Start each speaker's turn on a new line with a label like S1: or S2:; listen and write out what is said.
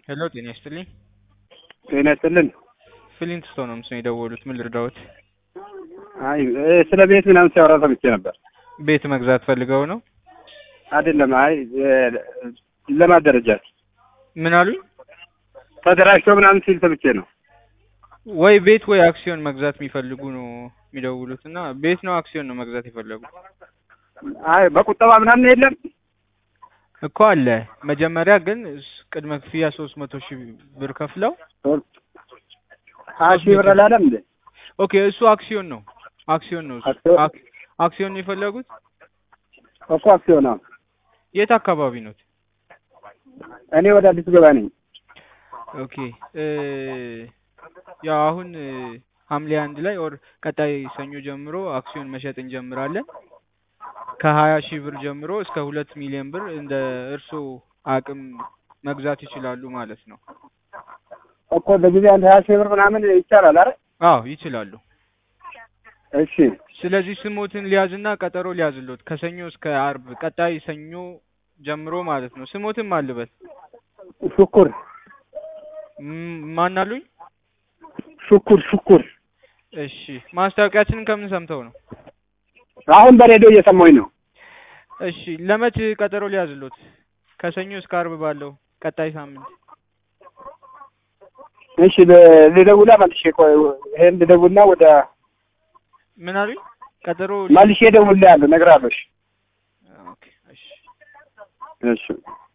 S1: ሄሎ ጤና ይስጥልኝ።
S2: ጤና ይስጥልን።
S1: ፍሊንት ስቶን ነው ምስል የደወሉት። ምን ልርዳዎት?
S2: አይ እ ስለ ቤት ምናምን ሲያወራ ሰምቼ ነበር።
S1: ቤት መግዛት ፈልገው ነው?
S2: አይደለም፣ አይ እ ለማደረጃት
S1: ምን አሉኝ?
S2: ተደራጅቶ ምናምን ሲል ሰምቼ ነው።
S1: ወይ ቤት ወይ አክሲዮን መግዛት የሚፈልጉ ነው የሚደውሉት እና ቤት ነው አክሲዮን ነው መግዛት የፈለጉ
S2: አይ በቁጠባ ምናምን የለም።
S1: እኮ አለ። መጀመሪያ ግን ስ- ቅድመ ክፍያ ሶስት መቶ ሺህ ብር ከፍለው
S2: ሀያ ሺህ ብር አላለም እንዴ?
S1: ኦኬ እሱ አክሲዮን ነው አክሲዮን ነው እሱ።
S2: አክሲዮን?
S1: አክ- አክሲዮን ነው የፈለጉት?
S2: እኮ አክሲዮን ነው።
S1: የት አካባቢ ነው?
S2: እኔ ወደ አዲስ ገባ ነኝ።
S1: ኦኬ እ ያው አሁን እ ሐምሌ አንድ ላይ ኦር ቀጣይ ሰኞ ጀምሮ አክሲዮን መሸጥ እንጀምራለን። ከሀያ ሺህ ብር ጀምሮ እስከ ሁለት ሚሊዮን ብር እንደ እርስዎ አቅም መግዛት ይችላሉ ማለት ነው።
S2: እኮ በጊዜ አንድ ሀያ ሺህ ብር ምናምን ይቻላል አይደል?
S1: አዎ ይችላሉ።
S2: እሺ
S1: ስለዚህ ስሞትን ሊያዝና ቀጠሮ ሊያዝሎት ከሰኞ እስከ አርብ ቀጣይ ሰኞ ጀምሮ ማለት ነው። ስሞትን ማልበት
S2: ሹኩር
S1: ም- ማን አሉኝ?
S2: ሹኩር ሹኩር።
S1: እሺ ማስታወቂያችንን ከምን ሰምተው ነው?
S2: አሁን በሬዲዮ እየሰማሁኝ ነው።
S1: እሺ ለመች ቀጠሮ ሊያዝሎት? ከሰኞ እስከ አርብ ባለው ቀጣይ ሳምንት
S2: እሺ ል- ልደውላ መልሼ ቆይ ይሄን ልደውልና ወደ
S1: ምን አሉኝ? ቀጠሮ
S2: መልሼ እደውልልሃለሁ እነግርሃለሁ። እሺ
S1: ኦኬ እሺ
S2: እሺ